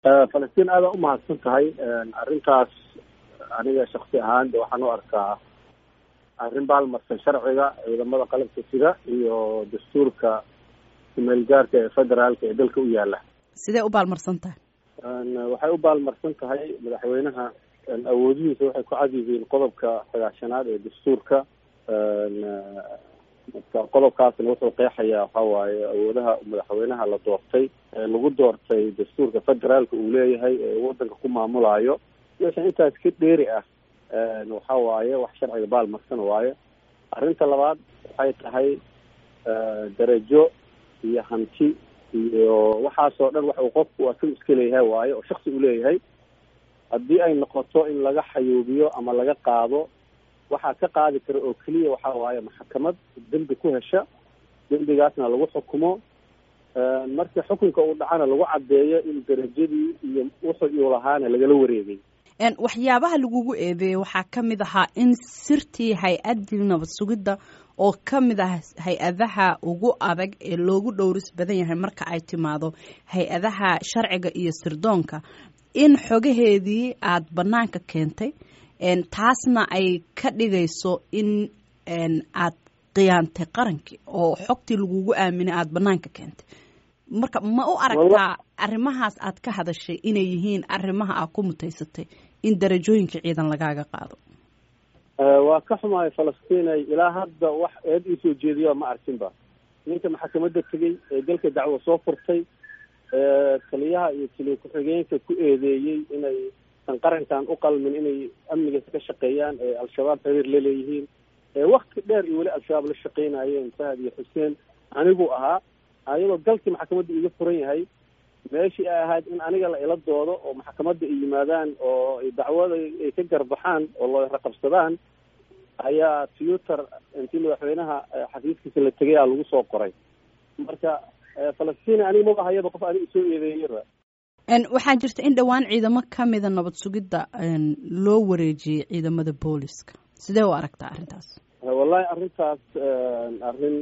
falastiin aada umahadsan tahay arrintaas aniga shaksi ahaan de waxaan u arkaa arrin baalmarsan sharciga ciidamada qalabka sida iyo dastuurka kumeelgaarka ee federaalka ee dalka u yaala sidee u baalmarsan tahay waxay u baalmarsan tahay madaxweynaha awoodihiisa waxay ku cad yihiin qodobka sagaashanaad ee dastuurka marka qodobkaasna wuxuu qeexayaa waxa waaye awoodaha madaxweynaha la doortay lagu doortay dastuurka federaalka uu leeyahay ee wadanka ku maamulaayo meesha intaas ka dheeri ah waxa waaye wax sharciga baalmarsan waaye arrinta labaad waxay tahay darajo iyo hanti iyo waxaasoo dhan wax uu qofku asaga iska leeyahay waaye oo shaksi uu leeyahay haddii ay noqoto in laga xayuubiyo ama laga qaado waxaa ka qaadi kara oo keliya waxa waaye maxkamad dembi ku hesha dembigaasna lagu xukumo marka xukunka uu dhacana lagu caddeeyo in darajadii iyo wuxuu uu lahaana lagala wareegay waxyaabaha lagugu eedeeyey waxaa ka mid ahaa in sirtii hay-addii nabad sugidda oo ka mid ah hay-adaha ugu adag ee loogu dhowris badan yahay marka ay timaado hay-adaha sharciga iyo sirdoonka in xogaheedii aada bannaanka keentay taasna ay ka dhigayso in aad khiyaantay qarankii oo xogtii lagugu aaminay aada bannaanka keentay marka ma u aragtaa arrimahaas aad ka hadashay inay yihiin arrimaha aad ku mutaysatay in darajooyinka ciidan lagaaga qaado waa ka xumahay falastiinay ilaa hadda wax eed iisoo jeediyo ma arkinba ninka maxkamadda tegey ee dalka dacwo soo furtay taliyaha iyo taliya ku-xigeenka ku eedeeyey inay san qarankan u qalmin inay amnigaas ka shaqeeyaan ee al-shabaab xiriir la leeyihiin wakti dheer iyo weli al-shabaab la shaqeynayeen fahad iyo xuseen anigu ahaa ayadoo galkii maxkamadda iga furan yahay meeshii ay ahayd in aniga la ila doodo oo maxkamadda ay yimaadaan oo dacwada ay ka garbaxaan oo loo raqabsadaan ayaa twitter intii madaxweynaha xafiiskiisa la tegay aa lagu soo qoray marka falastiin aniga maba hayaba qof aniga isoo eedeeyaba waxaa jirta in dhowaan ciidamo kamida nabad sugidda loo wareejiyey ciidamada booliska sidee u aragtaa arrintaas wallahi arrintaas arrin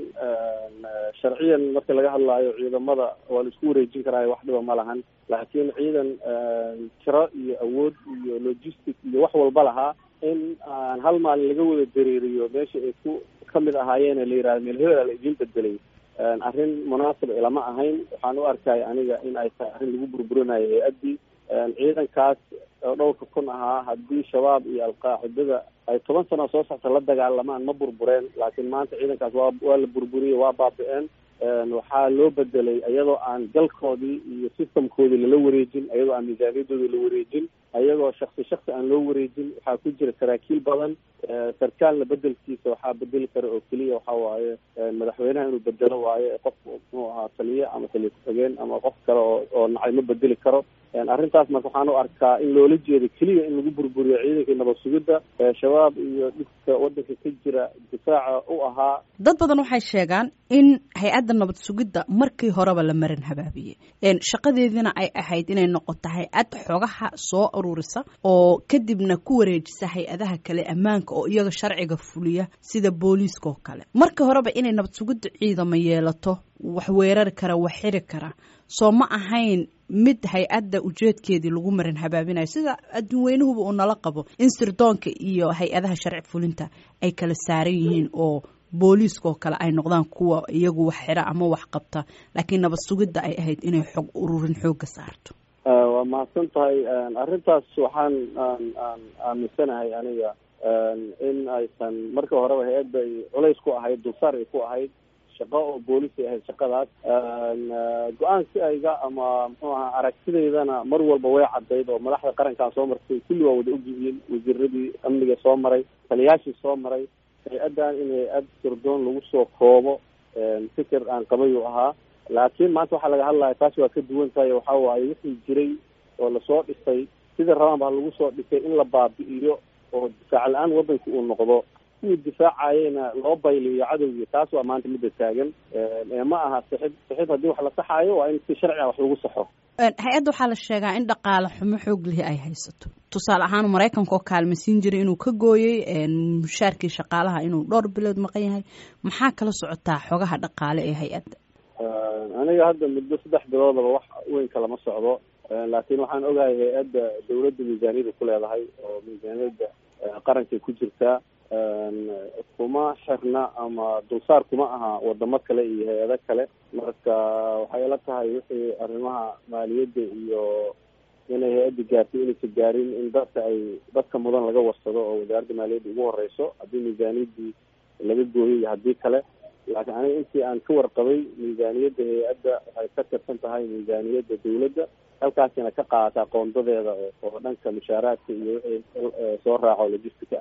sharciyan marka laga hadlaayo ciidamada waa la isku wareejin karaayo wax dhiba ma lahan laakiin ciidan tiro iyo awood iyo logistic iyo wax walba lahaa in aan hal maalin laga wada dareeriyo meesha ay ku kamid ahaayeen la yihahdo meel hebela la idiin bedelay arrin munaasib ilama ahayn waxaan u arkaya aniga in ay tahay arrin lagu burburinayo hay-addii ciidankaas oo dhowrka kun ahaa haddii shabaab iyo alqaacidada ay toban sano soo socta la dagaalamaan ma burbureen laakiin maanta ciidankaas waa waa la burburiyey waa baabi-een waxaa loo bedelay iyadoo aan galkoodii iyo systemkoodii lala wareejin iyadoo aan miisaaniyadoodii la wareejin ayagoo shaksi shaksi aan loo wareejin waxaa ku jira saraakiil badan sarkaalna bedelkiisa waxaa bedeli kara oo keliya waxa waaye madaxweynaha inuu bedelo waayo qofku muxuu ahaa taliye ama taliye ku-xigeen ama qof kale oo oo nacay ma bedeli karo arrintaas marka waxaan u arkaa in loola jeedo keliya in lagu burburiyo ciidankii nabad sugidda shabaab iyo dhibka wadanka ka jira difaaca u ahaa dad badan waxay sheegaan in hay-adda nabad sugidda markii horeba la marin habaabiyey shaqadeediina ay ahayd inay noqoto hay-ad xogaha soo ururisa oo kadibna ku wareejisa hay-adaha kale ammaanka oo iyaga sharciga fuliya sida booliiska oo kale markii horeba inay nabad sugidda ciidamo yeelato wax weerari kara wax xiri kara soo ma ahayn mid hay-adda ujeedkeedii lagu marin habaabinayo sida adduunweynuhuba uu nala qabo in sirdoonka iyo hay-adaha sharci fulinta ay kala saaran yihiin oo booliiska oo kale ay noqdaan kuwa iyagu wax xira ama wax qabta laakiin nabad sugidda ay ahayd inay xog ururin xooga saarto waa mahadsan tahay arrintaas waxaan aan aan aaminsanahay aniga in aysan marka horeba hay-adda ay culays ku ahayd dulsaar ay ku ahayd shaqo oo boolis ay ahayd shaqadaas go-aansi ayga ama muxuu ahaa aragtidaydana mar walba way caddayd oo madaxda qarankaa soo martay kulli waa wada ogyihiin wasiiradii amniga soo maray taliyaashii soo maray hay-addan in hay-ad sirdoon lagu soo koobo fikir aan qabayuu ahaa laakiin maanta waxaa laga hadlaya taasi waa ka duwan tahay waxa waaye wixii jiray oo lasoo dhisay sidii rabaan baa lagu soo dhisay in la baabi'iyo oo difaac la-aan waddanka uu noqdo kuwii difaacayena loo bayliyo cadowgii taas waa maanta midda taagan ma aha sixid sixid haddii wax la saxaayo waa in si sharci ah wax lagu saxo hay-adda waxaa la sheegaa in dhaqaale xumo xoog lihi ay haysato tusaale ahaan maraykanka oo kaalmaysiin jiray inuu ka gooyey mushaarkii shaqaalaha inuu dhowr bilood maqan yahay maxaa kala socotaa xogaha dhaqaale ee hay-adda aniga hadda muddo saddex biloodaba wax weyn kalama socdo laakiin waxaan ogahay hay-adda dawladda miisaaniyada ku leedahay oo miisaaniyadda qarankay ku jirtaa kuma xirna ama dulsaar kuma aha wadamo kale iyo hay-ado kale marka waxay ila tahay wixii arrimaha maaliyadda iyo inay hay-adda gaartay inaysa gaarin in dadka ay dadka mudan laga warsado oo wasaaradda maaliyadda ugu horeyso haddii miisaaniyaddii laga gooyay iyo haddii kale laakiin aniga intii aan ka warqabay miisaaniyadda hay-adda waxay ka tirsan tahay miisaaniyadda dawladda halkaasina ka qaadataa qoondadeeda oo dhanka mushaaraadka iyo wixii soo raaco logistica